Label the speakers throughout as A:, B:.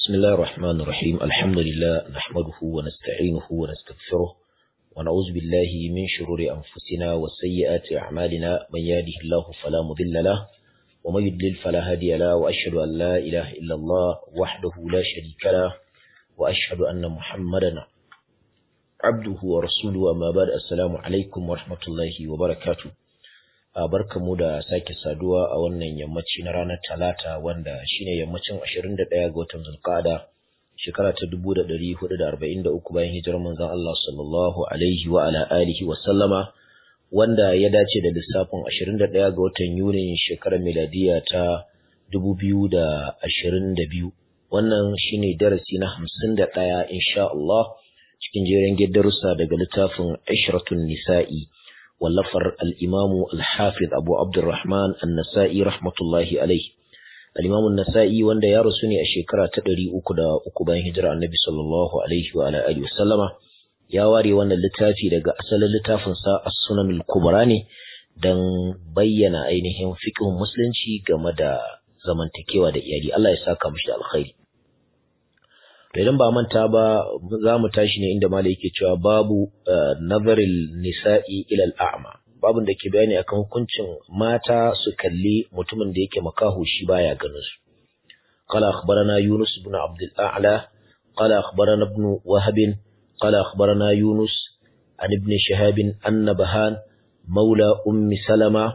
A: بسم الله الرحمن الرحيم الحمد لله نحمده ونستعينه ونستغفره ونعوذ بالله من شرور أنفسنا وسيئات أعمالنا من يهده الله فلا مضل له ومن يضلل فلا هادي له وأشهد أن لا إله إلا الله وحده لا شريك له وأشهد أن محمدا عبده ورسوله أما بعد السلام عليكم ورحمة الله وبركاته barkamu da sake saduwa a wannan yammaci na ranar talata wanda shine yammacin 21 ga watan zulqa'ada shekara ta 1443 bayan hijirar manzon Allah sallallahu alaihi wa ala alihi wa sallama wanda ya dace da lissafin 21 ga watan Yuni shekarar miladiya ta 2022 wannan shine darasi na 51 insha Allah cikin jerin darussa daga littafin Ishratun Nisa'i wallafar al'imamu al-hafiz abu abdurrahman an-nasa'i rahmatullahi alaihi al'imamu nasa'i wanda ya rasu ne a shekara ta ɗari uku da uku bayan hijira annabi sallallahu alaihi wa alihi wasallama ya ware wannan littafi daga asalin littafinsa as-sunan al-kubra ne don bayyana ainihin fiqhin musulunci game da zamantakewa da iyali Allah ya saka mishi da alkhairi to idan ba manta ba za mu tashi ne inda malai yake cewa babu nazaril nisa'i ila al'ama babun da ke bayani akan hukuncin mata su kalli mutumin da yake makaho shi baya ganin su qala akhbarana yunus ibn abd al-a'la qala akhbarana ibn wahab qala akhbarana yunus an ibn shihab anna bahan مولى أم سلمة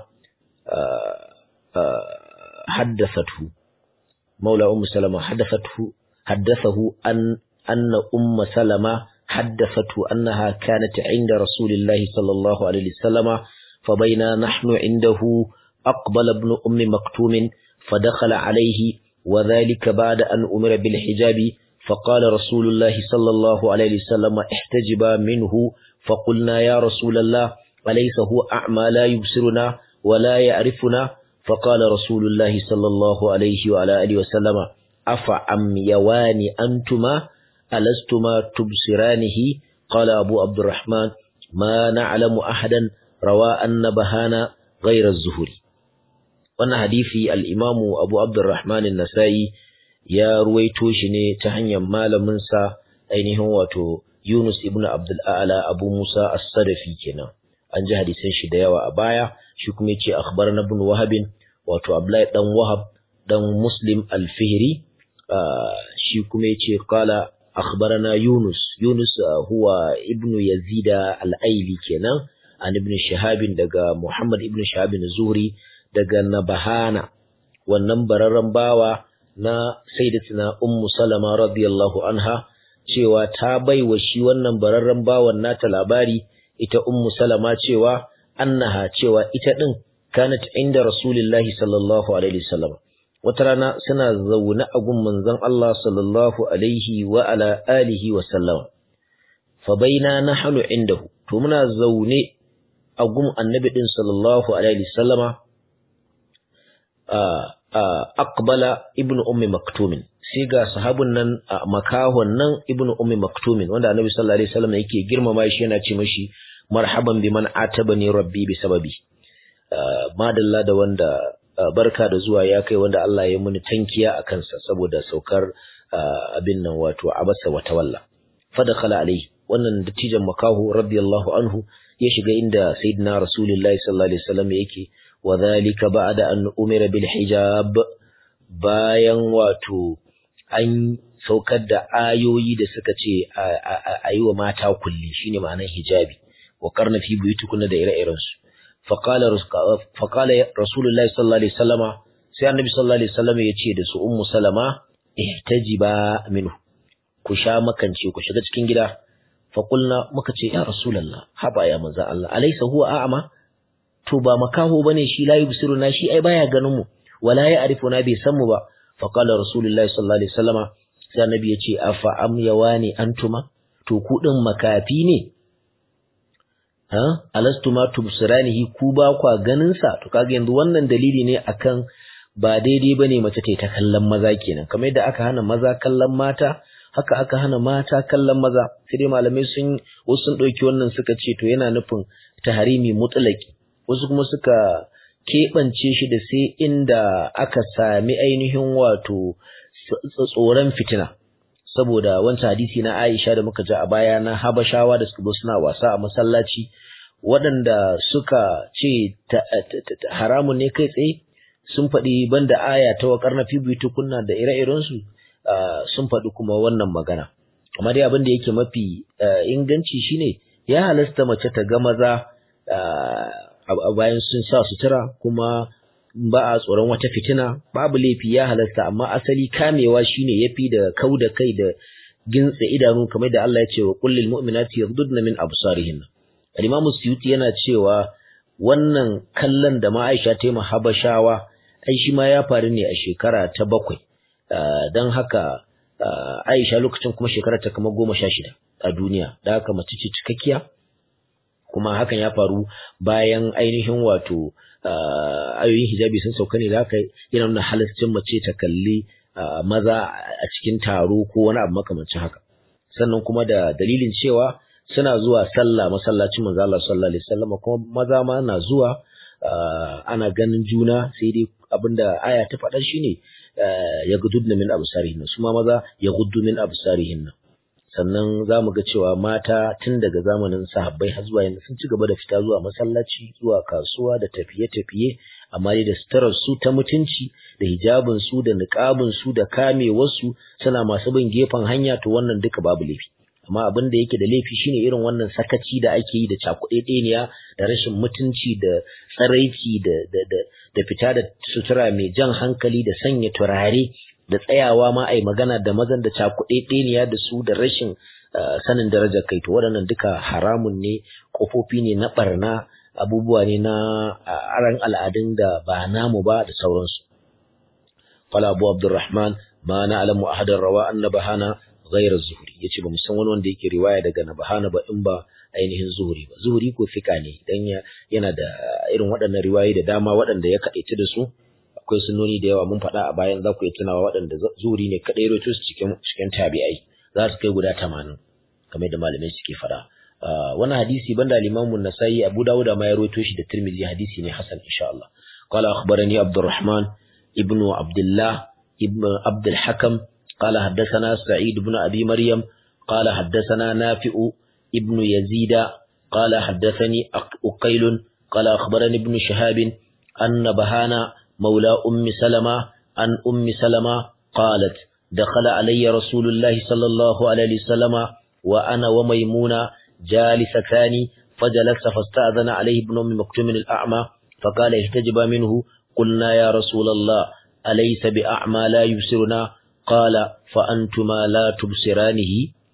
A: حدثته مولى أم سلمة حدثته حدثه أن أن أم سلمة حدثته أنها كانت عند رسول الله صلى الله عليه وسلم فبينا نحن عنده أقبل ابن أم مكتوم فدخل عليه وذلك بعد أن أمر بالحجاب فقال رسول الله صلى الله عليه وسلم احتجبا منه فقلنا يا رسول الله أليس هو أعمى لا يبصرنا ولا يعرفنا فقال رسول الله صلى الله عليه وعلى آله وسلم أفعميوان أنتما ألستما تبصرانه قال أبو عبد الرحمن ما نعلم أحدا روى أن بهانا غير الزهري wannan hadisi al-Imam Abu Abdurrahman an-Nasa'i ya ruwaito shi ne ta hanyar malamin sa ainihin wato Yunus ibn Abdul A'la Abu Musa as-Sadafi kenan an ji hadisan shi da yawa a baya shi kuma yace akhbarana ibn Wahab wato Abdullahi dan Wahab dan Muslim al-Fihri shi kuma yace qala akhbarana Yunus Yunus huwa ibnu Yazid al-Aili kenan an ibn Shihab daga Muhammad ibn Shihab az-Zuhri daga Nabahana wannan bararran bawa na Sayyidatina Ummu Salama radiyallahu anha cewa ta baiwa shi wannan bararran bawan nata labari ita Ummu Salama cewa annaha cewa ita din kanat inda Rasulullahi sallallahu alaihi wasallam wata rana suna zaune a gun manzon Allah sallallahu alaihi wa ala alihi wa sallam fa baina nahnu indahu to muna zaune a gun annabi din sallallahu alaihi wasallama aqbala ibnu ummi maktumin sai ga sahabun nan makahon nan ibnu ummi maktumin wanda annabi sallallahu alaihi wasallam yake girmama shi yana ce mashi marhaban biman atabani rabbi bi sababi madalla da wanda barka da zuwa ya kai wanda Allah ya muni tankiya a kansa saboda saukar abin nan wato abasa wa tawalla fadakhala alaihi wannan dattijan makahu radiyallahu anhu ya shiga inda sayyidina rasulullahi sallallahu alaihi wasallam yake wa dhalika ba'da an umira bil hijab bayan wato an saukar da ayoyi da suka ce a yi wa mata kulli shine ma'anar hijabi wa karna fi buyutukunna da ire-irensu فقال فقال رسول الله صلى الله عليه وسلم sai annabi sallallahu alaihi wasallam ya ce da su ummu salama ihtajiba minhu ku sha makance ku shiga cikin gida fa qulna muka ce ya rasulullah haba ya manzo Allah alaysa huwa a'ma to ba makaho bane shi la yubsiruna shi ai baya ganin mu wala ya'rifuna bai san mu ba fa qala rasulullah sallallahu alaihi wasallam sai annabi ya ce afa am yawani antuma to ku din makafi ne alastu ma tubsiranihi ku ba kwa ganin sa to kaga yanzu wannan dalili ne akan ba daidai bane mace ta kallon maza kenan kamar yadda aka hana maza kallon mata haka aka hana mata kallon maza sai dai malamai sun wasu sun dauki wannan suka ce to yana nufin taharimi mutlaki wasu kuma suka keɓance shi da sai inda aka sami ainihin wato tsoron fitina saboda wancan hadisi na Aisha da muka ji a baya na Habashawa da suka zo suna wasa a masallaci waɗanda suka ce haramun ne kai tsaye sun faɗi banda aya ta waƙar na fibi tukunna da ire-irensu sun faɗi kuma wannan magana amma dai abin da yake mafi inganci shine ya halasta mace ta ga maza a bayan sun sa sutura kuma ba a tsoron wata fitina babu laifi ya halasta amma asali kamewa shine yafi da kau da kai da gintse idanu kamar da Allah ya ce wa kullil mu'minati yaghdudna min absarihin al-Imam Suyuti yana cewa wannan kallon da ma Aisha ta yi Habashawa ai shi ma ya faru ne a shekara ta bakwai don haka Aisha lokacin kuma shekara ta kama goma sha shida a duniya da haka mace ce cikakkiya kuma hakan ya faru bayan ainihin wato ayoyin hijabi sun sauka ne da haka yana nuna halascin mace ta kalli maza a cikin taro ko wani abu makamancin haka sannan kuma da dalilin cewa suna zuwa sallah masallacin manzo Allah sallallahu alaihi wasallam kuma maza ma na zuwa ana ganin juna sai dai abinda aya ta faɗa shine ya gududna min absarihin su ma maza ya guddu min absarihin sannan za mu ga cewa mata tun daga zamanin sahabbai har zuwa yanzu sun ci gaba da fita zuwa masallaci zuwa kasuwa da tafiye-tafiye amma dai da suturar su ta mutunci da hijabin su da niqabin su da kamewar su suna masu bin gefen hanya to wannan duka babu laifi amma abin da yake da laifi shine irin wannan sakaci da ake yi da cakuɗeɗeniya da rashin mutunci da tsaraici da da da da fita da sutura mai jan hankali da sanya turare da tsayawa ma ai magana da mazan da cakuɗeɗeniya da su da rashin sanin darajar kai to waɗannan duka haramun ne ƙofofi ne na ɓarna abubuwa ne na aran al'adun da ba namu ba da sauransu qala abu abdurrahman ma na'lamu ahadan rawa annabahana ghayra zuhri yace ba mu san wani wanda yake riwaya daga nabahana ba in ba ainihin zuhri ba zuhri ko fika ne dan yana da irin waɗannan riwayoyi da dama waɗanda ya kaɗaice da su akwai sunoni da yawa mun faɗa a bayan za ku yi tunawa waɗanda zuhri ne kaɗai rawaito su cikin cikin tabi'ai za su kai guda tamanin kamar da malamai suke faɗa wannan hadisi banda al-Imam an-Nasa'i Abu Dawud ma ya rawaito shi da Tirmidhi hadisi ne hasan insha Allah qala akhbarani Abdurrahman ibnu Abdullah ibn Abd al-Hakam قال حدثنا سعيد بن أبي مريم قال حدثنا نافع ابن يزيد قال حدثني أقيل قال أخبرني ابن شهاب أن بهانا مولى أم سلمة عن أم سلمة قالت دخل علي رسول الله صلى الله عليه وسلم وأنا وميمونة جالستان فجلس فاستأذن عليه ابن أم مكتوم الأعمى فقال احتجب منه قلنا يا رسول الله أليس بأعمى لا يبصرنا قال فأنتما لا تبصرانه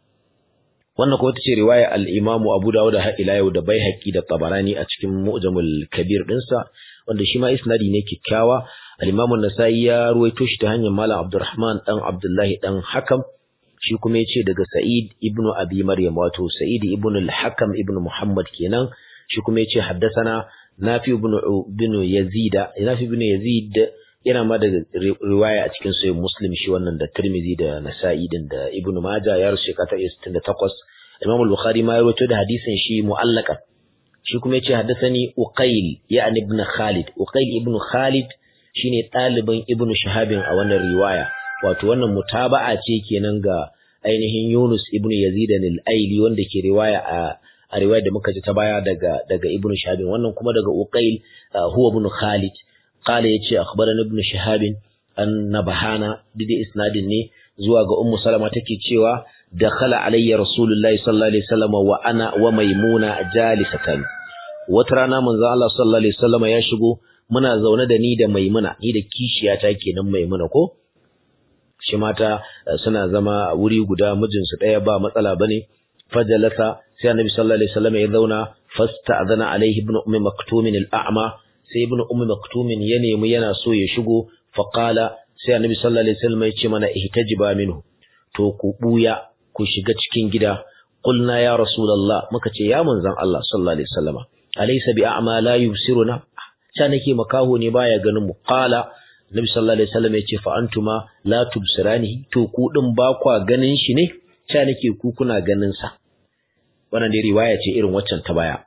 A: wannan kuma tace riwaya al-Imam Abu Dawud har ila yau da Baihaqi da Tabarani a cikin Mu'jamul Kabir dinsa wanda shi ma isnadi ne kikkiawa al-Imam An-Nasa'i ya ruwaito shi ta hanyar Malam Abdurrahman dan Abdullahi dan Hakam shi kuma yace daga Sa'id ibn Abi Maryam wato Sa'id ibn al-Hakam ibn Muhammad kenan shi kuma yace haddathana Nafi ibn ibn Yazid Nafi ibn Yazid yana ma daga riwaya a cikin sahih Muslim shi wannan da Tirmidhi da Nasa'i din da Ibn Majah ya rushe kata 68 Imam al-Bukhari ma ya rawaito da hadisin shi mu'allaqan shi kuma yace haddathani Uqayl ya'ni ibn Khalid Uqayl ibn Khalid shine ɗalibin Ibn Shahabin a wannan riwaya wato wannan mutaba'a ce kenan ga ainihin Yunus ibn Yazid al-Aili wanda ke riwaya a a riwaya da muka ji ta baya daga daga Ibn Shahabin wannan kuma daga Uqayl huwa ibn Khalid قال يتي أخبرنا ابن شهاب أن نبهانا بدي إسناد ني زواج أم سلمة تكي تشيوا دخل علي رسول الله صلى الله عليه وسلم وأنا وميمونة جالستان وترانا من الله صلى الله عليه وسلم يشغو muna zaune da ni da maimuna ni da kishiyata kenan maimuna ko shi mata suna zama wuri guda mijinsu ɗaya ba matsala bane fajalasa sai annabi sallallahu alaihi wasallam ya zauna fasta'zana alaihi ibn ummi maktumin al-a'ma sai ibnu ummi maktumin ya nemi yana so ya shigo faqala sai annabi sallallahu alaihi wasallam ya ce mana ihtajiba minhu to ku buya ku shiga cikin gida qulna ya rasulullah muka ce ya manzon Allah sallallahu alaihi wasallam alaysa bi a'ma la yubsiruna cha nake makaho ne baya ganin mu qala annabi sallallahu alaihi wasallam ya ce fa antuma la tubsirani to ku din ba kwa ganin shi ne cha nake ku kuna ganin sa wannan dai riwaya ce irin waccan ta baya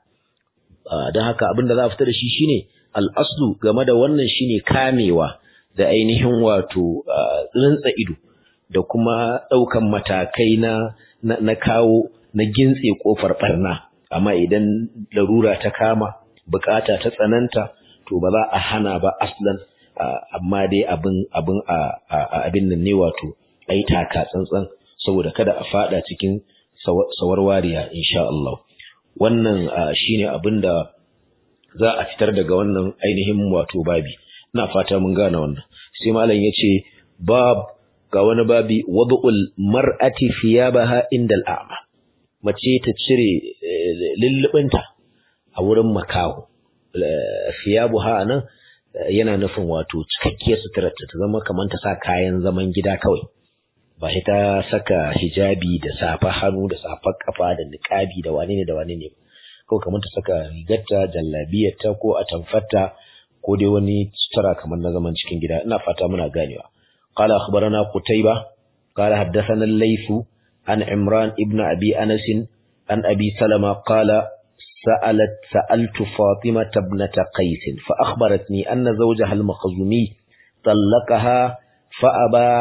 A: don haka abin da za a fita da shi shine al'aslu game da wannan shine kamewa da ainihin wato rintsa ido da kuma ɗaukan matakai na na kawo na gintse kofar barna amma idan larura ta kama bukata ta tsananta to ba za a hana ba aslan amma dai abin abin abin nan ne wato ai taka tsantsan saboda kada a fada cikin sawarwariya insha Allah wannan shine abin da za a fitar daga wannan ainihin wato babi ina fata mun gane wannan sai malam yace bab ga wani babi wad'ul mar'ati thiyabaha indal a'ma mace ta cire lullubinta a wurin makaho thiyabuha nan yana nufin wato cikakkiyar sutura ta zama kamar ta sa kayan zaman gida kawai ba shi ta saka hijabi da safa hannu da safar kafa da niqabi da wane ne da wane ne ko kamar ta saka rigarta jallabiyarta ko atamfarta ko dai wani sutura kamar na zaman cikin gida ina fata muna ganewa qala akhbarana qutayba qala haddathana al-layth an imran ibn abi anas an abi salama qala سألت سألت فاطمة ابنة قيس فأخبرتني أن زوجها المخزومي طلقها فأبى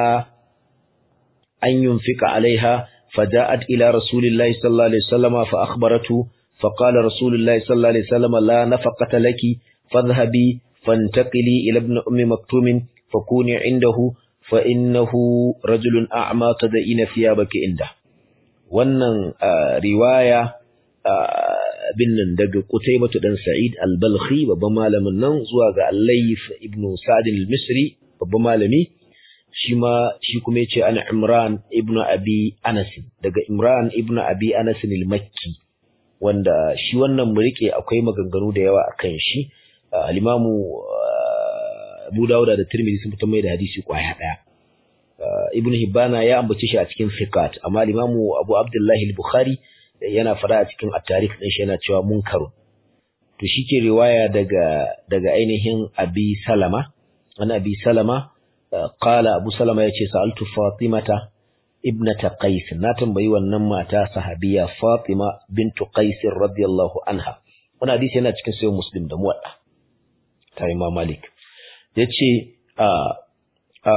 A: أن ينفق عليها فجاءت إلى رسول الله صلى الله عليه وسلم فأخبرته فقال رسول الله صلى الله عليه وسلم لا نفقة لك فاذهبي فانتقلي إلى ابن أم مكتوم فكوني عنده فإنه رجل أعمى تدئين ثيابك عنده wannan riwaya bin nan daga Qutaybah dan Sa'id al-Balkhi babban malamin nan zuwa ga Al-Layth ibn Sa'd al-Misri babban malami shi ma shi kuma yace ana Imran ibn Abi Anas daga Imran ibn Abi Anas al-Makki wanda shi wannan murike akwai maganganu da yawa akan shi al-Imam Abu Dawud da Tirmidhi sun fitar mai da hadisi kwaya daya Ibn Hibbana ya ambace shi a cikin Fiqat amma al-Imam Abu Abdullah al-Bukhari yana fara a cikin at-tarikh din shi yana cewa munkaru to shike riwaya daga daga ainihin Abi Salama an Abi Salama qala Abu Salama yace sa'altu Fatimata ibnata Qais na tambayi wannan mata sahabiya Fatima bintu Qais radiyallahu anha wannan hadisi yana cikin sahih Muslim da muwadda ta Imam Malik yace a a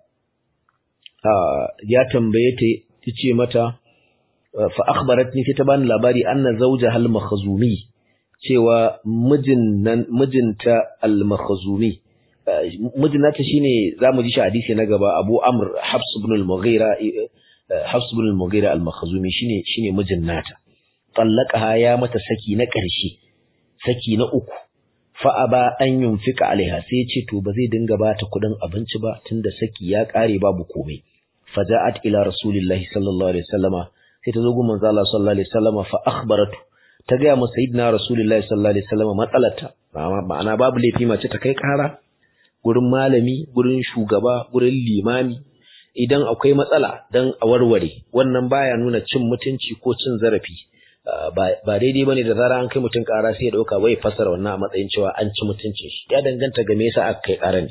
A: a ya tambaye ta tace mata fa akhbaratni sai ta bani labari anna zawjaha al-makhzumi cewa mijin nan mijinta al-makhzumi mijinata shine zamu ji shi hadisi na gaba Abu Amr Hafs ibn al-Mughira Hafs ibn al-Mughira al-makhzumi shine shine mijin nata tallaqaha ya mata saki na ƙarshe saki na uku fa aba an yunfika alaiha sai ce to ba zai dinga bata kuɗin abinci ba tunda saki ya ƙare babu komai faja'at ila rasulillahi sallallahu alaihi wasallama sai ta zo gun manzo Allah sallallahu alaihi wasallama fa akhbaratu ta ga mu sayyidina rasulullahi sallallahu alaihi wasallama matsalarta ma'ana babu laifi mace ta kai ƙara gurin malami gurin shugaba gurin limami idan akwai matsala dan a warware wannan baya nuna cin mutunci ko cin zarafi ba daidai bane da zara an kai mutun ƙara sai ya dauka wai fasara wannan a matsayin cewa an ci mutuncin shi ya danganta ga me yasa aka kai ƙara ne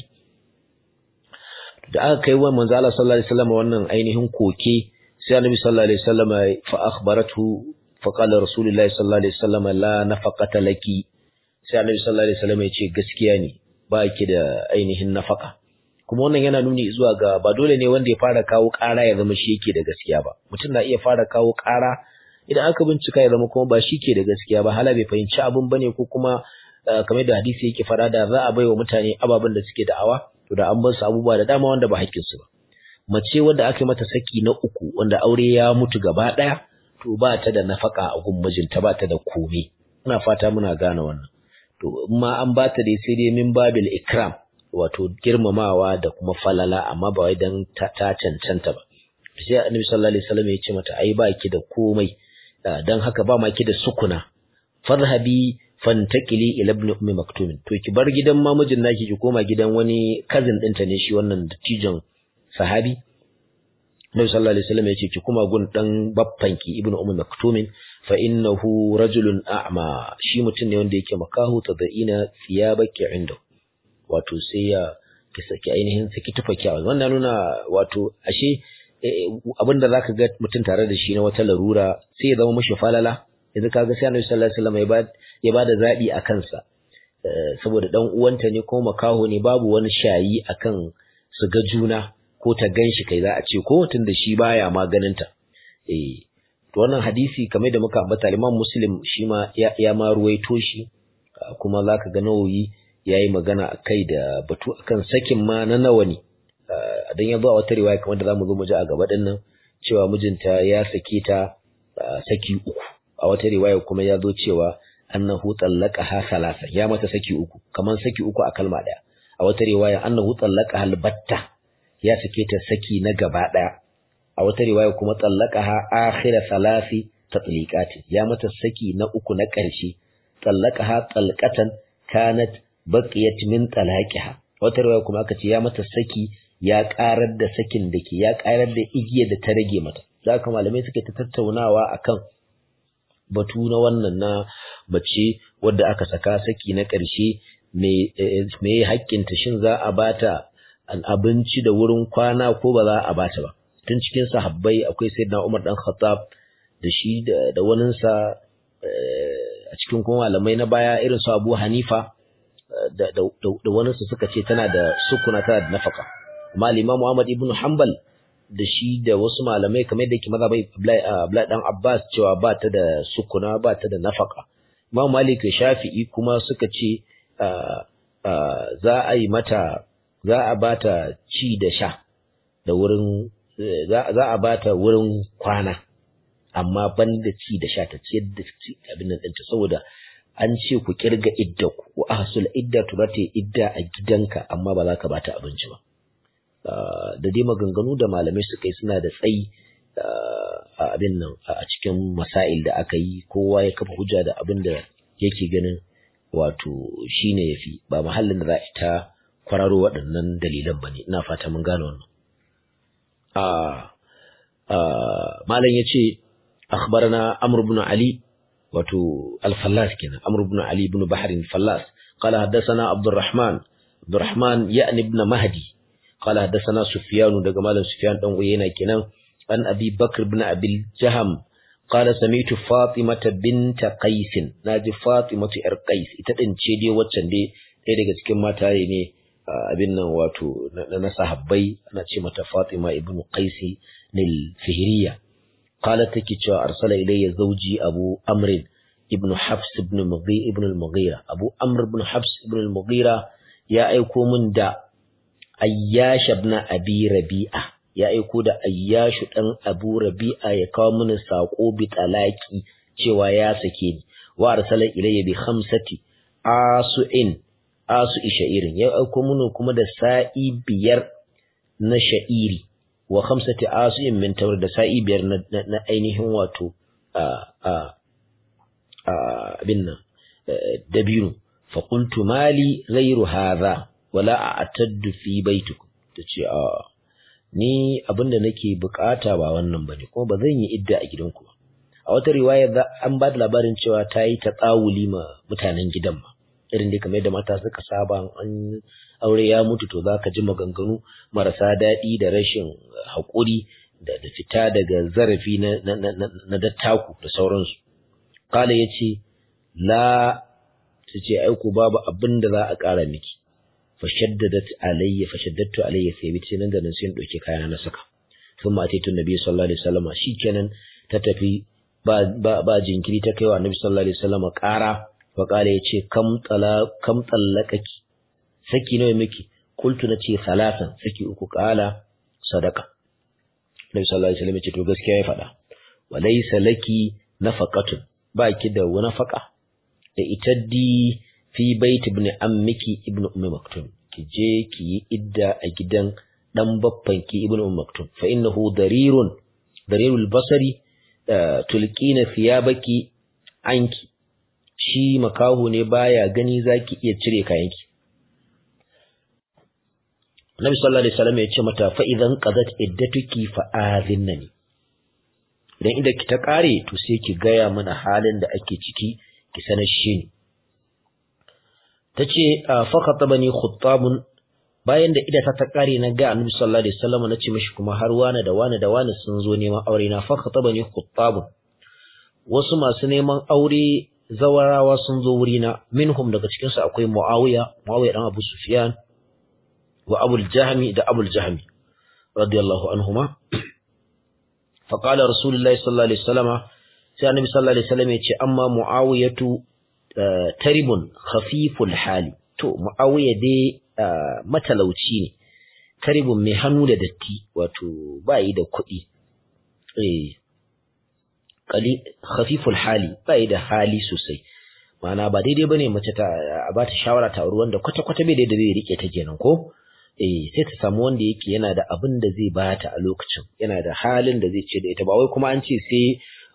A: da aka kai wa manzo Allah sallallahu alaihi wasallam wannan ainihin koke sai annabi sallallahu alaihi wasallam fa akhbaratu fa qala rasulullahi sallallahu alaihi wasallam la nafaqata laki sai annabi sallallahu alaihi wasallam ya ce gaskiya ne ba ki da ainihin nafaka kuma wannan yana nuni zuwa ga ba dole ne wanda ya fara kawo ƙara ya zama shi yake da gaskiya ba mutum na iya fara kawo ƙara idan aka bincika ya zama kuma ba shi ke da gaskiya ba hala bai fahimci abin bane ko kuma kamar da hadisi yake fara da za a baiwa mutane ababen da suke da'awa to da an bar su abubuwa da dama wanda ba hakkin su ba mace wanda aka yi mata saki na uku wanda aure ya mutu gaba ɗaya to ba ta da nafaka a gun mijinta ba ta da komai ina fata muna gane wannan to ma an ba ta dai sai dai min babil ikram wato girmamawa da kuma falala amma ba wai dan ta, cancanta ba sai annabi sallallahu alaihi wasallam ya ce mata ai ba ki da komai dan haka ba ma ki da sukuna fadhhabi fantakili ila ibn ummi maktum to ki bar gidan mamijin naki ki koma gidan wani cousin ɗinta ne shi wannan dattijon sahabi Nabi sallallahu alaihi wasallam ya ce ki kuma gun dan baffanki ibn ummi maktum fa innahu rajulun a'ma shi mutum ne wanda yake makahu tadaina thiyabaki inda wato sai ya ki saki ainihin saki tufaki a wannan nuna wato ashe abinda zaka ga mutum tare da shi na wata larura sai ya zama mishi falala yanzu kaga sai Annabi sallallahu alaihi wasallam ya ba ya bada zabi a kansa saboda dan uwanta ne ko makaho ne babu wani shayi akan su ga juna ko ta ganshi kai za a ce ko tunda shi baya ma ganinta eh to wannan hadisi kamar da muka ambata Imam Muslim shi ma ya, ya ma ruwaito shi kuma zaka ga Nawawi yayi magana akai da batu akan sakin ma na nawa ne dan ya zo a wata riwaya kamar da zamu zo mu ji a gaba din nan cewa mijinta ya sake ta saki uku a wata riwaya kuma ya zo cewa annahu tallaqaha salasa ya mata saki uku kaman saki uku a kalma daya a wata riwaya annahu tallaqaha albatta ya sake ta saki na gaba daya a wata riwaya kuma tallaqaha akhira salasi tatliqati ya mata saki na uku na ƙarshe tallaqaha talqatan kanat baqiyat min talaqiha wata riwaya kuma aka ce ya mata saki ya karar da sakin da ke ya karar da igiyar da ta rage mata da haka malamai suka ta tattaunawa akan batu na wannan na mace wadda aka saka saki na ƙarshe me haƙƙinta shin za a bata an abinci da wurin kwana ko ba za a bata ba tun cikin sahabbai akwai sayyidina Umar dan Khattab da shi da waninsa a cikin kuma malamai na baya irin su Abu Hanifa da da waninsa suka ce tana da sukuna tana da nafaka amma Imam Muhammad ibn Hanbal da shi da wasu malamai kamar da yake mazhabai Abdullahi dan Abbas cewa ba ta da sukuna ba ta da nafaka Imam Malik da Shafi'i kuma suka ce za a yi mata za a bata ci da sha da wurin za a bata wurin kwana amma ban da ci da sha ta ciyar da abin nan ɗinta saboda an ce ku kirga idda ku wa ahsul idda turate idda a gidanka amma ba za ka bata abinci ba da dai maganganu da malamai suka yi suna da tsayi a abin nan a cikin masail da aka yi kowa ya kafa hujja da abin da yake ganin wato shine yafi ba mahallin da za a ta kwararo waɗannan dalilan ba ne ina fata mun gane wannan malam ya ce akhbarana amr ibn ali wato al-fallas kenan amr ibn ali ibn bahr al-fallas qala haddathana abdurrahman abdurrahman ya'ni ibn mahdi qala haddathana sufyan daga malam sufyan dan uyena kenan an abi bakr ibn abil jaham قال سميت فاطمة بنت قيس ناجي فاطمة ار قيس ita din ce dai waccan dai ɗaya daga cikin mataye ne abin nan wato na sahabbai ana ce mata Fatima ibn Qais nil Fihriya qalat take cewa arsala ilayya zawji Abu Amr ibn Hafs ibn Mughira ibn al-Mughira Abu Amr ibn Hafs ibn al-Mughira ya aiko min da Ayyash ibn Abi Rabi'a ya aiko da Ayyashu dan Abu Rabi'a ya kawo mini sako bi talaki cewa ya sake ni wa arsala ilayya bi khamsati asu'in asu shairin ya aiko mini kuma da sa'i biyar na sha'iri wa khamsati asu'in min tawr da sa'i biyar na ainihin wato a a abin nan dabino fa qultu mali ghayru hadha wala a'taddu fi baitikum tace a ni abinda nake bukata ba wannan bane kuma ba zan yi idda a gidanku ba a wata riwaya an ba da labarin cewa ta yi ta tsawuli ma mutanen gidan ma irin dai kamar yadda mata suka saba an aure ya mutu to zaka ji maganganu marasa daɗi da rashin haƙuri da da fita daga zarafi na na na dattaku da sauransu kala yace la tace ai ku babu abin da za a ƙara miki fashaddadat alayya fashaddatu alayya sai bi sai nan da nan sai in dauke kayana na saka thumma ataitu nabi sallallahu alaihi wasallam shikenan ta tafi ba ba, ba jinkiri ta kaiwa nabi sallallahu alaihi wasallam ƙara fa kala yace kam tala kam tallakaki saki nawa miki qultu nace salasan saki uku kala sadaka nabi sallallahu alaihi wasallam yace to gaskiya ya faɗa walaysa laki nafaqatun baki da wani faqa da itaddi fi bait ibn ammiki ibn ummi maktum ki je ki yi idda a gidan dan babban ki ibn ummi maktum fa innahu darirun darirul basari tulqina thiyabaki anki shi makahu ne baya gani zaki iya cire kayanki Nabi sallallahu alaihi wasallam ya ce mata fa idan qadat iddatuki fa azinnani idan inda ki ta kare to sai ki gaya mana halin da ake ciki ki sanar shi ni tace fa khatabani khuttabun bayan da ida ta ta kare na ga Annabi sallallahu alaihi wasallam na ce mishi kuma har wani da wani da wani sun zo neman aure na fa khatabani khuttabun wasu masu neman aure zawarawa sun zo wurina minhum daga cikin su akwai Muawiya Muawiya dan Abu Sufyan wa Abul Jahmi da Abul Jahmi radiyallahu anhuma فقال رسول الله صلى الله عليه وسلم sai annabi sallallahu alaihi wasallam ya ce amma muawiyatu taribun khafiful hali to muawiya dai matalauci ne taribun mai hannu da datti wato bai da kuɗi eh kali khafiful hali bai da hali sosai ma'ana ba daidai bane mace ta a ba ta shawara ta auri wanda kwata kwata bai da zai rike ta kenan ko eh sai ta samu wanda yake yana da abin da zai bata a lokacin yana da halin da zai ce da ita ba wai kuma an ce sai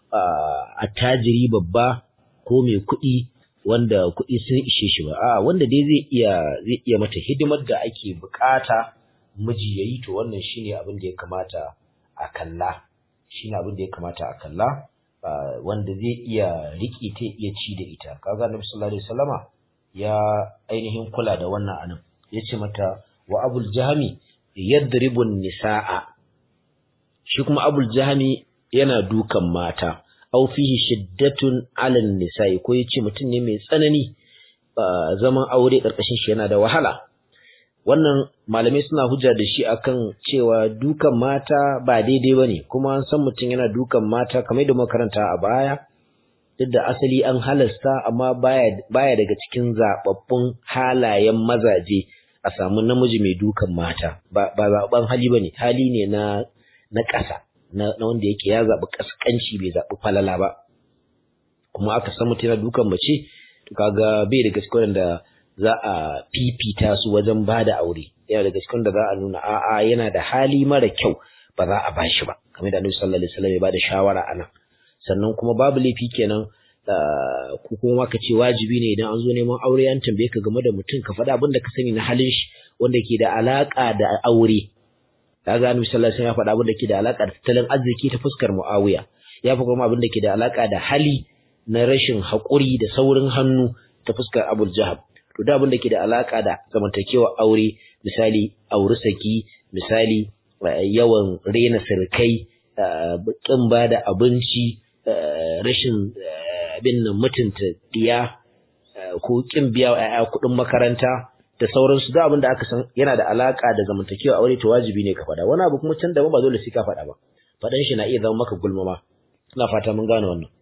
A: attajiri babba ko mai kuɗi wanda kuɗi sun ishe shi ba a wanda dai zai iya zai iya mata hidimar da ake bukata miji yayi to wannan shine abin da ya kamata a kalla shine abin da ya kamata a kalla wanda zai iya riƙe ta iya ci da ita kaga Annabi sallallahu alaihi wasallama ya ainihin kula da wannan anan yace mata wa abul jahmi yadribun nisaa shi kuma abul jahmi yana dukan mata aw fihi shiddatun 'alan nisa'i ko yace mutum ne mai tsanani zaman aure karkashin shi yana da wahala wannan malamai suna hujja da shi akan cewa dukan mata ba daidai bane kuma an san mutum yana dukan mata kamar da makaranta a baya duk da asali an halasta amma baya baya daga cikin zababbun halayen mazaje a samu namiji mai dukan mata ba ba zaban hali bane hali ne na na ƙasa na wanda yake ya zaɓi ƙasƙanci bai zaɓi falala ba kuma aka san mutum yana dukan mace to kaga bai da gaske wanda za a fifita su wajen ba da aure yana da gaske wanda za a nuna a'a yana da hali mara kyau ba za a ba shi ba kamar da Annabi sallallahu alaihi wasallam ya bada shawara anan sannan kuma babu laifi kenan ko kuma ka ce wajibi ne idan an zo neman aure an tambaye ka game da mutum ka faɗa abin da ka sani na halin shi wanda ke da alaka da aure kaga annabi sallallahu alaihi wasallam ya faɗa abin da ke da alaka da tattalin arziki ta fuskar Muawiya ya faɗa kuma abin da ke da alaka da hali na rashin haƙuri da saurin hannu ta fuskar Abu Jahab to da abin da ke da alaka da zamantakewa aure misali auri saki misali yawan rena sirkai kin ba da abinci rashin abin nan mutunta diya ko kin biya wa kuɗin makaranta da sauransu da abin da aka san yana da alaka da zamantakewa aure to wajibi ne ka faɗa wani abu kuma can da ba dole sai ka faɗa ba faɗan shi na iya zama maka gulmama ina fata mun gane wannan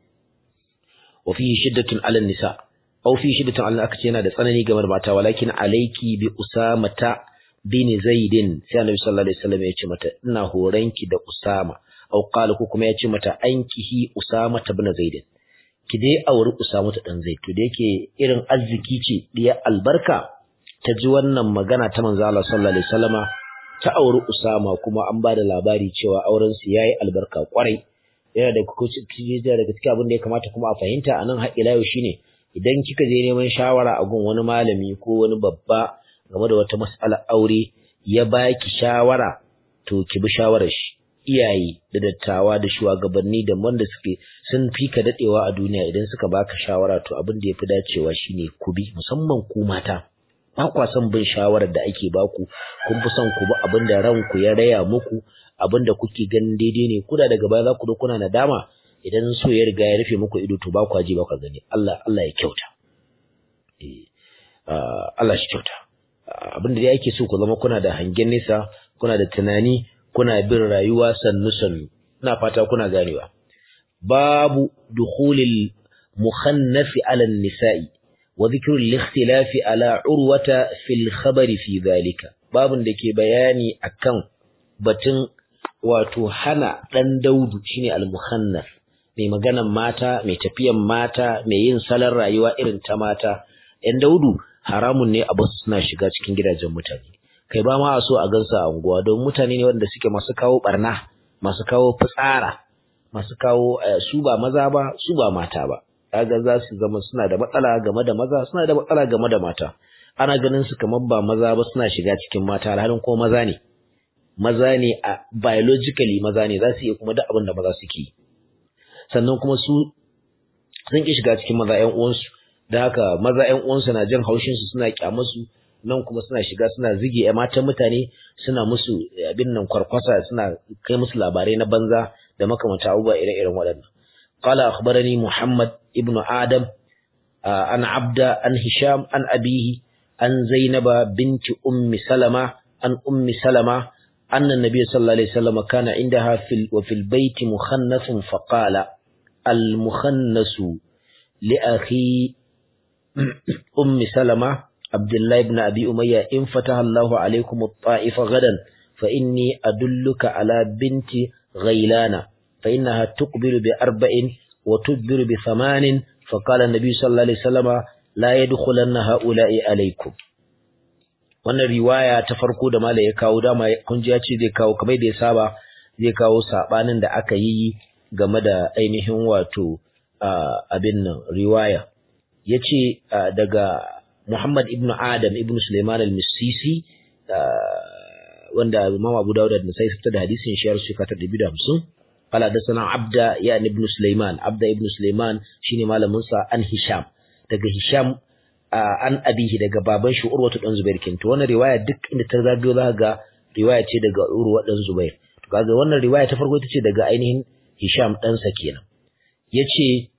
A: wa fihi shiddatun 'ala nisa aw fi shiddatun 'ala aka ce yana da tsanani game da mata walakin alayki bi usamata bin zaidin sai annabi sallallahu alaihi wasallam ya ce mata ina horanki da usama aw qala ko kuma ya ce mata ankihi usama bin zaidin ki dai auri usama ta dan zaid to da yake irin arziki ce diya albarka ta ji wannan magana ta manzo Allah sallallahu alaihi wasallama ta auri Usama kuma an bada labari cewa auren su yayi albarka kwarai yana da kuci daga cikin abin da ya kamata kuma a fahimta anan har ila yau shine idan kika je neman shawara a gun wani malami ko wani babba game da wata mas'ala aure ya baki shawara to ki bi shawarar shi iyaye da dattawa da shugabanni da wanda suke sun fi ka dadewa a duniya idan suka baka shawara to abin da yafi dacewa shine ku bi musamman ku mata ba kwa son bin shawarar da ake baku kun fi son ku bi abin da ranku ya raya muku abin da kuke ganin daidai ne kuda daga baya za ku zo kuna nadama idan so ya riga ya rufe muku ido to ba kwa ji ba kwa gani Allah Allah ya kyauta eh Allah shi kyauta abin da yake so ku zama kuna da hangen nesa kuna da tunani kuna bin rayuwa sannu sannu ina fata kuna ganewa babu dukhulil mukhannafi ala nisa'i وذكر الاختلاف على عروة في الخبر في ذلك باب da ke bayani akan batun wato hana dan daudu shine al-mukhannaf mai maganan mata mai tafiyan mata mai yin salon rayuwa irin ta mata ɗan daudu haramun ne a basu suna shiga cikin gidajen mutane kai ba ma a so a gansa a unguwa don mutane ne wanda suke masu kawo barna masu kawo fitsara masu kawo su ba maza ba su ba mata ba kaga za su zama suna da matsala game da maza suna da matsala game da mata ana ganin su kamar ba maza ba suna shiga cikin mata alhalin ko maza ne maza ne a biologically maza ne za su iya kuma duk abin da maza suke sannan kuma su sun ki shiga cikin maza ƴan uwansu da haka maza ƴan uwansu na jin haushin su suna kyamar su nan kuma suna shiga suna zige ƴan matan mutane suna musu abin nan kwarkwasa suna kai musu labarai na banza da makamanta abubuwa ire-iren waɗannan قال أخبرني محمد ابن آدم عن عبد عن هشام عن أبيه عن زينب بنت أم سلمة عن أم سلمة anna an-nabiy sallallahu alaihi wasallam kana indaha fil wa fil bayti mukhannathun faqala al-mukhannasu li akhi ummi salama abdullah ibn abi umayya in fataha Allahu alaikum at-ta'ifa gadan fa inni adulluka ala binti ghailana fa innaha tuqbilu bi arba'in wa tudbiru bi thamanin fa qala an-nabiy sallallahu alaihi wasallam la yadkhulanna ha'ula'i alaikum wannan riwaya ta farko da malai ya kawo dama kun ji ya ce zai kawo kamar da ya saba zai kawo sabanin da aka yi game da ainihin wato abin nan riwaya yace daga Muhammad ibn Adam ibn Sulaiman al-Misisi wanda Imam Abu Dawud da Nasai fitar da hadisin shi yarsu ka ta 250 qala da sana Abda ya ibn Sulaiman Abda ibn Sulaiman shine malamin sa an Hisham daga Hisham an abihi daga baban shi Urwatu dan Zubair kin to wannan riwaya duk inda ta zagayo za ga riwaya ce daga Urwa dan Zubair to kaga wannan riwaya ta farko ita ce daga ainihin Hisham dan sa kenan yace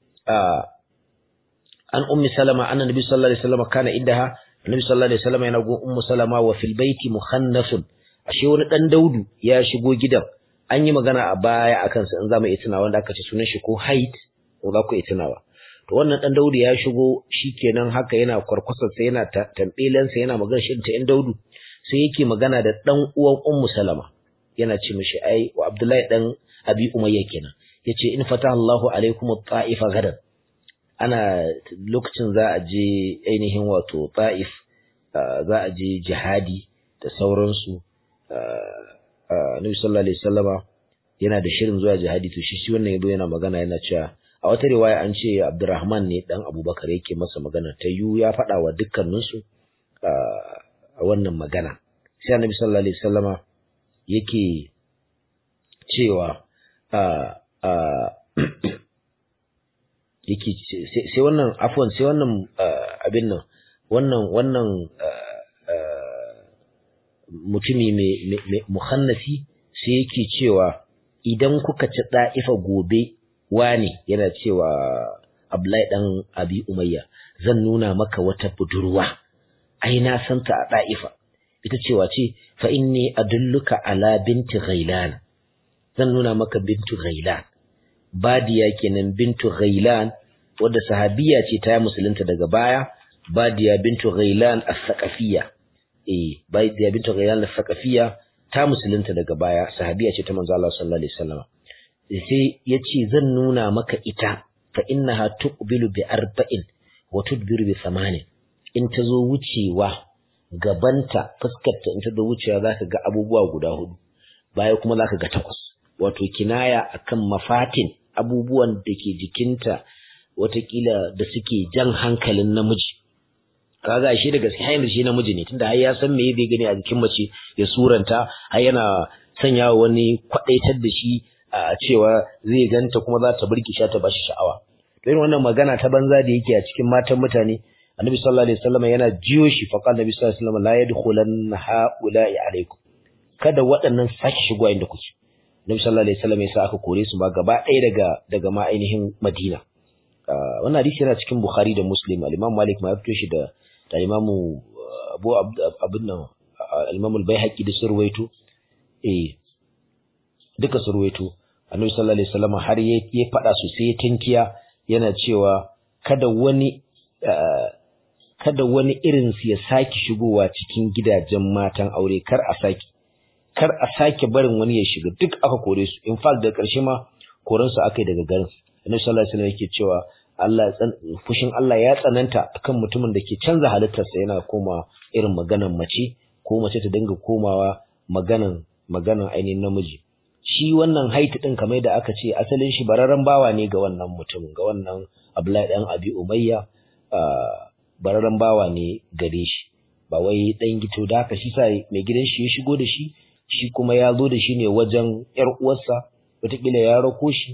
A: an ummi salama anna nabi sallallahu alaihi wasallam kana indaha annabi sallallahu alaihi wasallam yana gun ummu salama wa fil baiti mukhannasun ashe wani dan daudu ya shigo gidan an yi magana a baya akan sa in zamu iya tunawa wanda aka ce sunan shi ko haid ko za ku iya tunawa to wannan dan daudu ya shigo shikenan haka yana kwarkwasar sa yana tambelan sa yana magana shi ta yan daudu sai yake magana da dan uwan ummu salama yana ce mishi ai wa abdullahi dan abi umayya kenan yace in fataha Allahu alaikum at-ta'ifa gadan ana lokacin za a je ainihin wato ta'if za a je jihadi da sauransu Nabi sallallahu alaihi wasallama yana da shirin zuwa jihadi to shi shi wannan yabo yana magana yana cewa a wata riwaya an ce Abdurrahman ne dan Abubakar yake masa magana ta yu ya faɗa wa dukkanin su a wannan magana sai Annabi sallallahu alaihi wasallama yake cewa yake sai wannan afwan sai wannan abin nan wannan wannan mutumi mai muhannasi sai yake cewa idan kuka ci da'ifa gobe wane yana cewa Abdullahi dan Abi Umayya zan nuna maka wata budurwa ai na santa a da'ifa ita cewa ce fa inni adulluka ala binti ghailan zan nuna maka bintu ghailan Badiya kenan bintu Ghailan wadda sahabiya ce ta musulunta daga baya Badiya bintu Ghailan as-Saqafiyya eh Badiya bintu Ghailan as-Saqafiyya ta musulunta daga baya sahabiya ce ta manzo Allah sallallahu alaihi wasallam sai yace zan nuna maka ita fa innaha tuqbilu bi arba'in wa tudbiru bi thamanin in ta zo wucewa gabanta fuskarta in ta zo wucewa zaka ga abubuwa guda hudu baya kuma zaka ga takwas wato kinaya akan mafatin abubuwan da ke jikinta watakila da suke jan hankalin namiji kaga shi da gaske har shi namiji ne tunda har ya san me zai gani a jikin mace ya suranta har yana sanya wani kwadaitar da shi a cewa zai ganta kuma za ta burki sha ta bashi sha'awa to irin wannan magana ta banza da yake a cikin matan mutane annabi sallallahu alaihi wasallam yana jiyo shi fa qala nabi sallallahu alaihi wasallam la yadkhulanna haula'i alaikum kada waɗannan sake shigo inda kuke Nabi sallallahu alaihi wasallam yasa aka kore su ma gaba ɗaya daga daga ma ainihin Madina. Wannan hadisi yana cikin Bukhari da Muslim. Al-Imam Malik ma ya fito shi da da Imam Abu Abdul nan Al-Imam Al-Baihaqi da surwaito. Eh duka surwaito. Annabi sallallahu alaihi wasallam har ya ya fada su sai tinkiya yana cewa kada wani kada wani irin su ya saki shigowa cikin gidajen matan aure kar a saki kar a sake barin wani ya shiga duk aka kore su in fact da ƙarshe ma koren su aka yi daga garin annabi sallallahu alaihi wasallam yake cewa Allah fushin Allah ya tsananta akan mutumin da ke canza halittarsa yana koma irin maganan mace ko mace ta dinga komawa maganan maganan ainihin namiji shi wannan haiti din kamar da aka ce asalin shi bararren bawa ne ga wannan mutumin ga wannan Abdullahi dan Abi Umayya bararren bawa ne gare shi ba wai dan gito da haka shi sa mai gidan shi ya shigo da shi shi kuma ya zo da shi ne wajen ‘yar uwarsa, wataƙila ya rako shi,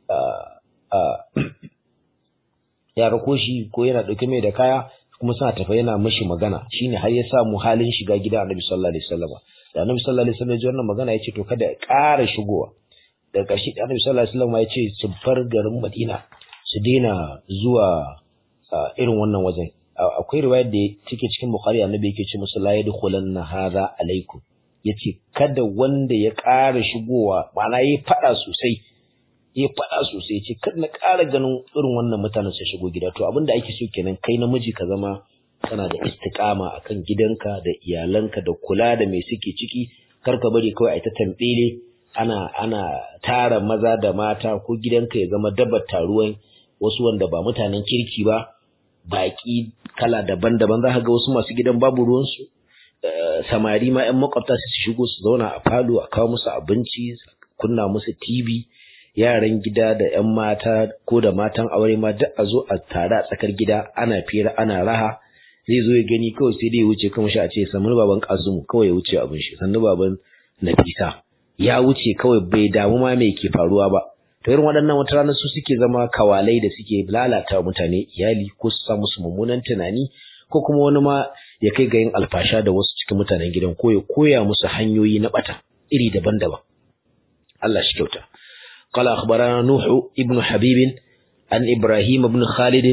A: ya rako shi ko yana ɗauke mai da kaya, kuma suna tafa yana mashi magana, shi ne har ya samu halin shiga gida annabi sallallahu alaihi wasallam. Da annabi sallallahu alaihi wasallam ya ji wannan magana ya ce to kada ya ƙara shigowa. Daga ƙarshe da annabi sallallahu alaihi wasallam ya ce su bar garin Madina su daina zuwa irin wannan wajen. Akwai riwayar da take cikin Bukhari annabi yake ce musu la yadkhulanna hadha alaikum yace kada wanda ya ƙara shigowa ma'ana yayi fada sosai ya faɗa sosai ce kar na ƙara ganin irin wannan mutanen su shigo gida to abinda ake so kenan kai namiji ka zama kana da istiqama akan gidanka da iyalanka da kula da mai suke ciki kar ka bari kawai a ta tambele ana ana tara maza da mata ko gidanka ya zama dabar taruwan wasu wanda ba mutanen kirki ba baki kala daban-daban za ka ga wasu masu gidan babu ruwansu samari ma 'yan makwabta su shigo su zauna a falo a kawo musu abinci kunna musu TV yaran gida da 'yan mata ko da matan aure ma duk a zo a tare a tsakar gida ana fira ana raha zai zo ya gani kawai sai dai ya wuce kan shi a ce sannu baban Kasumu kawai ya wuce abin shi sannu baban Nafisa ya wuce kawai bai damu ma me ke faruwa ba to irin waɗannan wata rana su suke zama kawalai da suke lalata mutane iyali ko su sa musu mummunan tunani ko kuma wani ma ya kai ga yin alfasha da wasu cikin mutanen gidan ko ya koya musu hanyoyi na bata iri daban-daban Allah shi kyauta قال أخبرنا نوح ابن حبيب عن إبراهيم بن خالد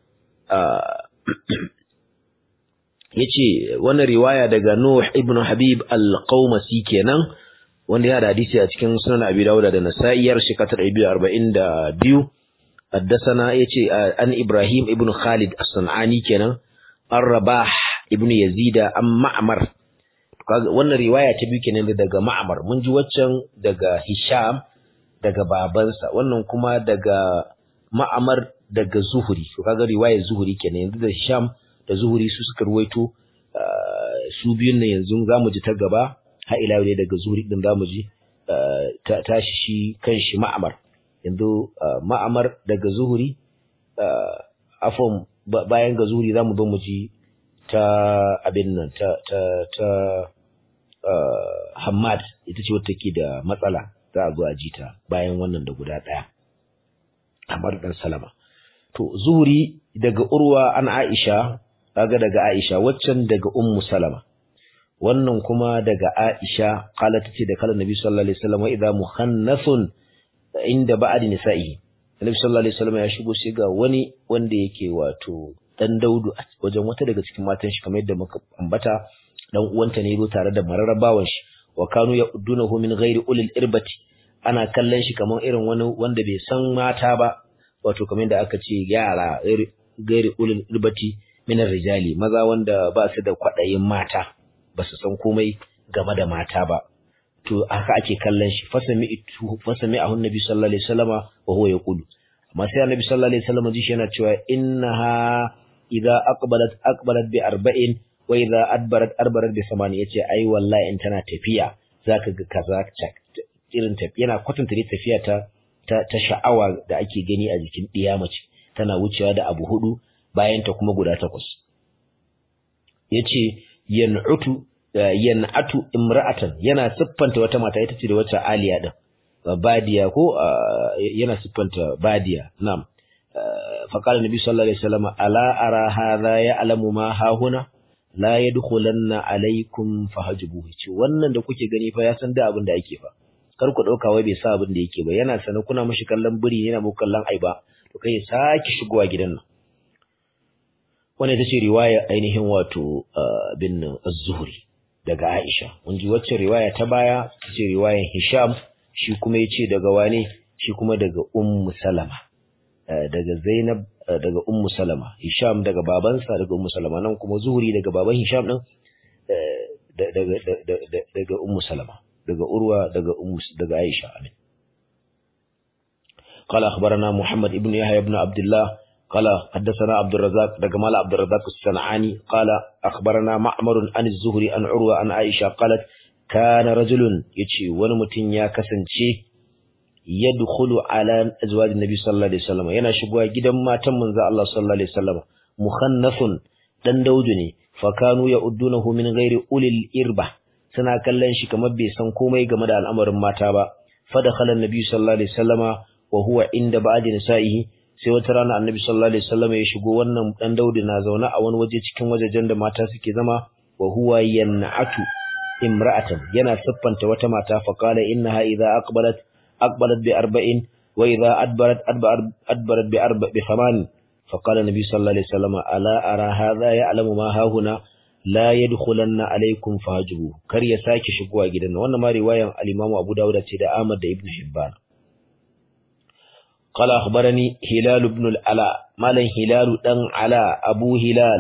A: yace wannan riwaya daga Nuh ibn Habib al-Qaumasi kenan wanda ya da hadisi a cikin Sunan Abi Dawud da Nasa'i yar shekatar 242 haddathana yace an Ibrahim ibn Khalid as-Sanani kenan ar-Rabah ibn Yazid an Ma'mar wannan riwaya ta biyu kenan daga Ma'mar mun ji waccan daga Hisham daga babansa wannan kuma daga ma'amar daga zuhuri to kaga riwayar zuhuri kenan yanzu da sham da zuhuri su suka ruwaito su biyun nan yanzu zamu ji ta gaba har ila yau daga zuhuri din zamu ji tashi shi kanshi ma'amar yanzu ma'amar daga zuhuri afon bayan ga zuhuri zamu zo mu ji ta abin nan ta ta ta Hammad ita ce wata ke da matsala za a zo a ji ta bayan wannan da guda ɗaya Ahmad dan Salama to Zuhri daga Urwa an Aisha kaga daga Aisha waccan daga Ummu Salama wannan kuma daga Aisha kala tace da kala Nabi sallallahu alaihi wasallam idza muhannathun inda ba'd nisa'i Nabi sallallahu alaihi wasallam ya shigo sai ga wani wanda yake wato dan Daudu a wajen wata daga cikin matan shi kamar yadda muka ambata dan uwanta ne zo tare da mararrabawan shi wa kanu ya'udunahu min ghairi ulil irbati ana kallon shi kamar irin wani wanda bai san mata ba wato kamar da aka ce yara gairi ulul irbati min rijali maza wanda ba su da kwadayin mata ba su san komai game da mata ba to haka ake kallon shi fasami itu fasami ahun nabi sallallahu alaihi wasallama wa huwa yaqulu amma sai annabi sallallahu alaihi wasallama ji shi yana cewa innaha idza aqbalat aqbalat bi arba'in wa idza adbarat adbarat bi samani yace ai wallahi in tana tafiya zaka ga kaza irin tafiya yana kwatanta ne tafiya ta ta sha'awa da ake gani a jikin ɗiya mace tana wucewa da abu hudu bayan ta kuma guda takwas yace yan'utu yan'atu imra'atan yana siffanta wata mata ita ce da wata aliya din badiya ko yana siffanta badiya na'am fa qala nabi sallallahu alaihi wasallam ala ara hadha ya'lamu ma hahuna la yadkhulanna alaikum fahajbuhu ce wannan da kuke gani fa ya san da abin da yake fa kar ku dauka wai bai sa abin da yake ba yana sanar kuna mishi kallon biri yana muku kallon aiba to kai saki shigowa gidan nan wannan ita ce riwaya ainihin wato bin az-zuhri daga Aisha mun ji wacce riwaya ta baya ta ce riwayan Hisham shi kuma yace daga wane shi kuma daga Ummu Salama daga Zainab daga Ummu Salama Hisham daga babansa daga Ummu Salama nan kuma Zuhri daga baban Hisham din daga daga Ummu Salama daga Urwa daga Ummu daga Aisha amin قال أخبرنا محمد ابن يحيى بن عبد الله قال حدثنا عبد الرزاق دجمال عبد الرزاق الصنعاني قال أخبرنا معمر عن الزهري عن عروة عن عائشة قالت كان رجل يتشي ونمتن يا كسنشي يدخل على أزواج النبي صلى الله عليه وسلم yana shigowa gidan matan manzo Allah sallallahu alaihi wasallam mukhannathun dan daudu ne fakanu ya'uddunahu min ghairi ulil irba suna kallon shi kamar bai san komai game da al'amarin mata ba fa dakhala an-nabi sallallahu alaihi wasallama wa huwa inda ba'di nisa'ihi sai wata rana annabi sallallahu alaihi wasallam ya shigo wannan dan Daudu na zaune a wani waje cikin wajejen da mata suke zama wa huwa yan'atu imra'atan yana siffanta wata mata fa qala innaha idza aqbalat aqbalat bi arba'in wa idza adbarat adbarat bi arba bi thaman fa qala nabi sallallahu alaihi wasallam ala ara hadha ya'lamu ma hahuna la yadkhulanna alaikum fahjubu kar ya sake shigowa gidan nan wannan ma riwayan al-Imam Abu Dawud ce da Ahmad da Ibn Hibban قال أخبرني هلال بن العلاء مالا هلال دن علاء أبو هلال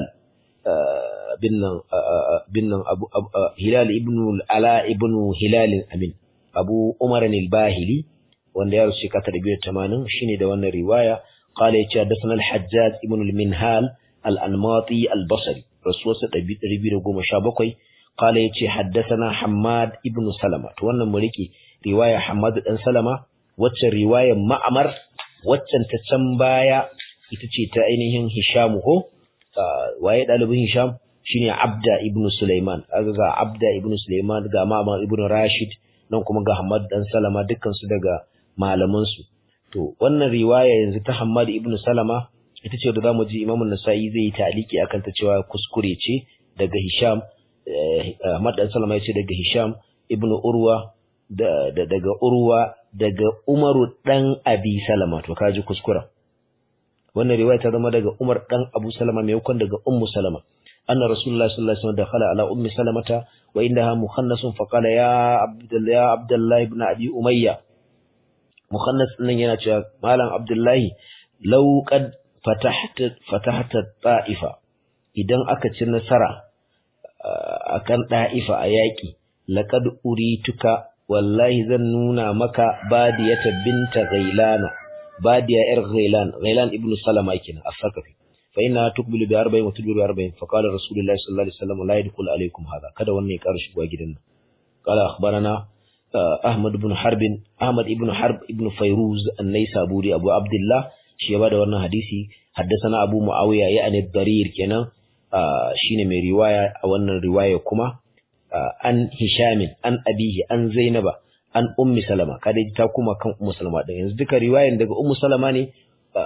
A: بن بن أبو هلال ابن العلاء ابن هلال أمين أبو عمر الباهلي wanda ya rusu ka tarbiyar tamanin shine da wannan riwaya qala yace hadathana al-hajjaj ibn al-minhal al-anmati al-basri rasuwarsa 217 qala yace haddathana hammad ibn salama to wannan mu rike riwaya hammad dan salama wacce riwayar ma'amar waccan ta can baya ita ce ta ainihin hisham ko waye dalibin hisham shine abda ibn sulaiman kaga ga abda ibn sulaiman ga ma'amar ibn rashid nan kuma ga hammad dan salama dukkan su daga malamansu to wannan riwaya yanzu ta Hammad ibn Salama ita ce da zamu ji Imam An-Nasa'i zai yi ta'liki akan ta cewa kuskure ce daga Hisham Ahmad dan Salama yace daga Hisham ibn Urwa da, daga Urwa daga Umaru dan Abi Salama to kaji kuskura wannan riwaya ta zama daga Umar dan Abu Salama maimakon daga Ummu Salama أن رسول الله صلى الله عليه وسلم دخل على أم سلمة وإنها مخنث فقال يا عبد يا عبد الله بن أبي أمية مخنث nan yana cewa malam Abdullahi law qad fatahta fatahta ta'ifa idan aka ci nasara akan da'ifa a yaki laqad urituka wallahi zan nuna maka badiyata binta ghailana badiya yar ghailan ghailan ibnu salama kenan as-sakafi fa inna tuqbilu bi 40 wa tudbiru bi 40 fa qala rasulullahi sallallahu alaihi wasallam la yadkhulu alaikum hada kada wannan ya ƙara shigowa gidan nan qala akhbarana ahmad ibn harb ahmad ibn harb ibn fayruz an-naisaburi abu abdullah shi ya bada wannan hadisi haddathana abu muawiya ya'ni darir kenan shine mai riwaya a wannan riwaya kuma an hishamin an abihi an zainaba an ummi salama kada ta kuma kan ummu salama din yanzu duka riwayan daga ummu salama ne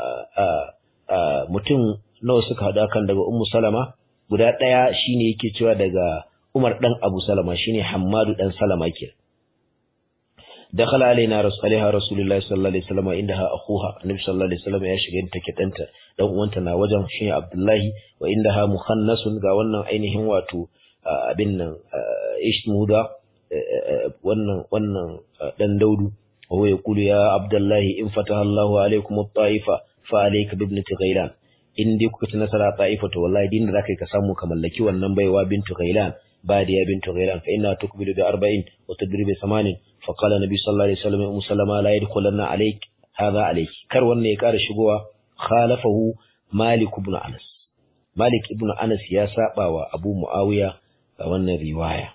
A: mutum nawa suka hada kan daga ummu salama guda daya shine yake cewa daga umar dan abu salama shine hammadu dan salama ke دخل علينا رسول عليها رسول الله صلى الله عليه وسلم عندها اخوها النبي صلى الله عليه وسلم ya shiga take danta dan uwanta na wajen shine Abdullahi wa indaha mukhannasun ga wannan ainihin wato abin nan ishmuda wannan wannan dan daudu wa ya kulu ya Abdullahi in fataha Allahu alaikum at-taifa fa alayka bi ibnati ghailan in dai kuka ci nasara taifa to wallahi din da zakai ka samu ka mallaki wannan baiwa bintu ghailan badiya bintu ghailan fa inna tukbilu bi 40 wa tadri bi 80 fa qala nabi sallallahu alaihi wasallam ummu salama la yadkhulanna alayk hadha alayk kar wannan ya kara shigowa khalafahu malik ibn anas malik ibn anas ya saba wa abu muawiya a wannan riwaya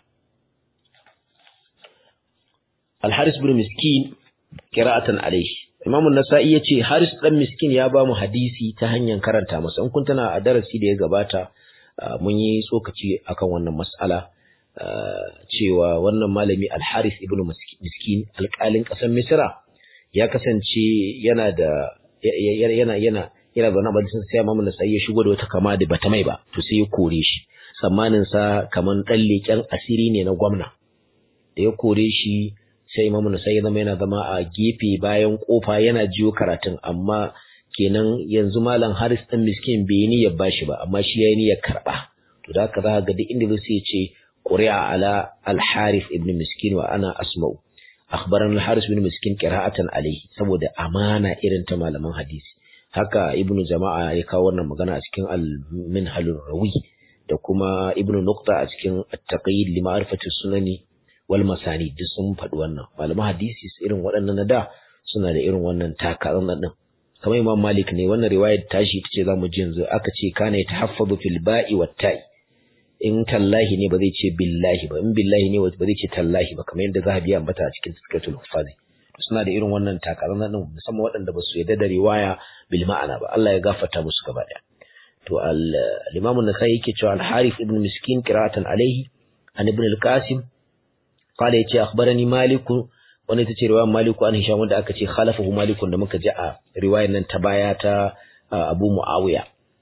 A: al-haris ibn miskin qira'atan alayhi Imam nasai yace Haris dan Miskin ya ba mu hadisi ta hanyar karanta masa in kun tana a darasi da ya gabata mun yi tsokaci akan wannan mas'ala cewa wannan malami Al-Haris ibn Miskin alƙalin ƙasar Misra ya kasance yana da yana yana yana zaune a majalisar sai Imam Nasa'i ya shigo da wata kama da bata mai ba to sai ya kore shi tsammanin sa kaman dan leken asiri ne na gwamna da ya kore shi sai Imam Nasa'i zama yana zama a gefe bayan kofa yana jiyo karatun amma kenan yanzu malam Haris dan miskin bai ni ya bashi ba amma shi yayi niyyar karba to da haka zaka ga duk inda zai ce quri'a ala al-Harith ibn Miskin wa ana asma'u akhbarana al-Harith ibn Miskin qira'atan alayhi saboda amana irin ta malaman hadisi haka ibnu jama'a ya kawo wannan magana a cikin al-minhal rawi da kuma ibnu nuqta a cikin at-taqyid li ma'rifati sunani wal masani duk sun faɗi wannan malaman hadisi irin waɗannan na da suna da irin wannan takarar din kamar imam malik ne wannan riwayar tashi tace zamu ji yanzu aka ce kana yatahaffazu fil ba'i wat ta'i in tallahi ne ba zai ce billahi ba in billahi ne ba zai ce tallahi ba kamar yadda zahabi ya ambata a cikin tafsiratul hufazi suna da irin wannan takarar din musamman waɗanda ba su yarda da riwaya bil ma'ana ba Allah ya gafarta musu gaba daya to al-imam an-nasai yake cewa al-harith ibn miskin qira'atan alayhi an ibn al-qasim قال يتي أخبرني مالك wani ita ce riwayar Maliku an Hisham wanda aka ce khalafahu Malikun da muka ji a riwayar nan ta baya ta Abu Muawiya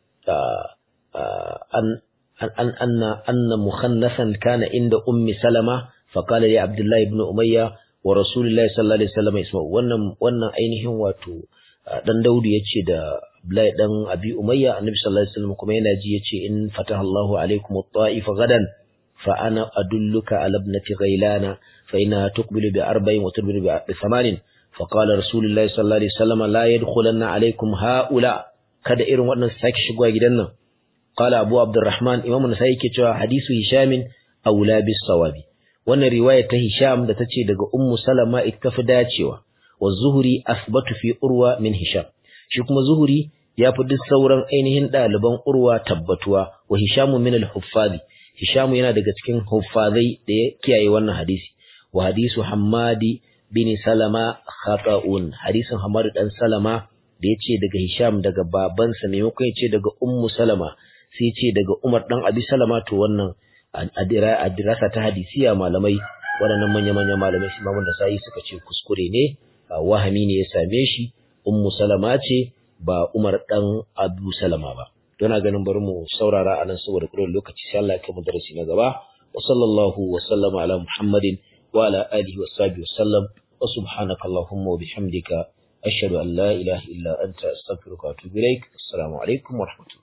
A: an an anna anna mukhannasan kana inda ummi Salama fa qala li Abdullah ibn Umayya wa Rasulullahi sallallahu alaihi wasallam isma wannan wannan ainihin wato dan Daudu yace da Abdullahi dan Abi Umayya annabi sallallahu alaihi wasallam kuma yana ji yace in fataha Allahu alaikum at-ta'if gadan fa ana adulluka ala ibnati ghailana fa innaha tuqbilu bi arba'in wa tudbiru bi thamanin fa qala rasulullahi sallallahu alaihi wasallam la yadkhulanna alaikum haula kada irin waɗannan su sake shigowa gidan nan qala Abu Abdurrahman Imam Nasa'i yake cewa hadisu Hishamin aula bis sawabi wannan riwaya ta Hisham da tace daga Ummu Salama ita fi dacewa wa Zuhri asbatu fi Urwa min Hisham shi kuma Zuhri ya fi duk sauran ainihin ɗaliban Urwa tabbatuwa wa Hishamu min al-huffazi Hishamu yana daga cikin huffazai da ya kiyaye wannan hadisi wa hadisu Hammadi bin Salama khata'un hadisin Hammadu dan Salama da yace daga Hisham daga babansa maimakon yace daga Ummu Salama sai yace daga Umar dan Abi Salama to wannan a dirasa ta hadisiya malamai waɗannan manya-manya malamai shi mamun da sai suka ce kuskure ne wahami ne ya same shi ummu salama ce ba umar dan abu salama ba don ganin bari mu saurara anan saboda kudin lokaci sai Allah ya kai mu darasi na gaba wa sallallahu wa sallama ala muhammadin wa ala alihi wa sahbihi wa sallam wa subhanaka allahumma wa bihamdika ashhadu an la ilaha illa anta astaghfiruka wa atubu ilaik assalamu alaikum wa rahmatullahi